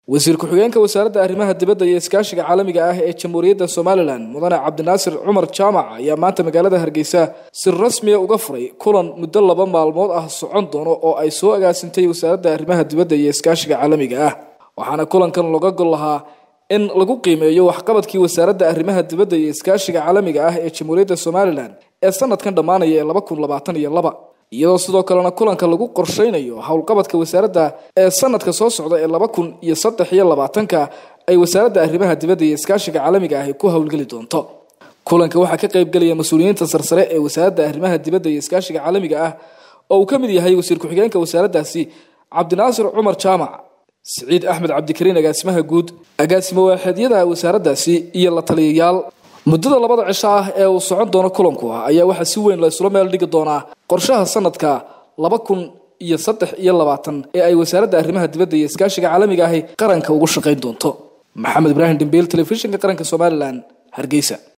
wasiir ku-xigeenka wasaaradda arrimaha dibadda iyo iskaashiga caalamiga ah ee jamhuuriyadda somalilan mudane cabdinaasir cumar jaamac ayaa maanta magaalada hargeysa si rasmiya uga furay kulan muddo laba maalmood ah socon doono oo ay soo agaasintay wasaaradda arrimaha dibadda iyo iskaashiga caalamiga ah waxaana kulankan looga gol lahaa in lagu qiimeeyo waxqabadkii wasaaradda arrimaha dibadda iyo iskaashiga caalamiga ah ee jamhuuriyadda somalilan ee sanadkan dhammaanaya ee laba kun labaatan iyo laba iyadoo sidoo kalena kulanka lagu qorsheynayo howlqabadka wasaaradda ee sanadka soo socda ee laba kun iyo saddex iyo labaatanka ay wasaaradda arrimaha dibadda iyo iskaashiga caalamiga ahi ku howlgeli doonto kulanka waxaa ka qaybgelaya mas-uuliyiinta sarsare ee wasaaradda arrimaha dibadda iyo iskaashiga caalamiga ah oo uu ka mid yahay wasiir ku-xigeenka wasaaraddaasi cabdinaasir cumar jaamac siciid axmed cabdikariin agaasimaha guud agaasimo waaxeedyada wasaaraddaasi iyo la taliyayaal muddada labada cisho ah ee uu socon doono kulanku ah ayaa waxaa si weyn la isula meel dhigi doonaa qorshaha sanadka laba kun iyo saddex iyo labaatan ee ay wasaaradda arrimaha dibadda iyo iskaashiga caalamiga ahi qaranka ugu shaqayn doonto maxamed ibraahim dhimbiil telefishinka qaranka somalilan hargeysa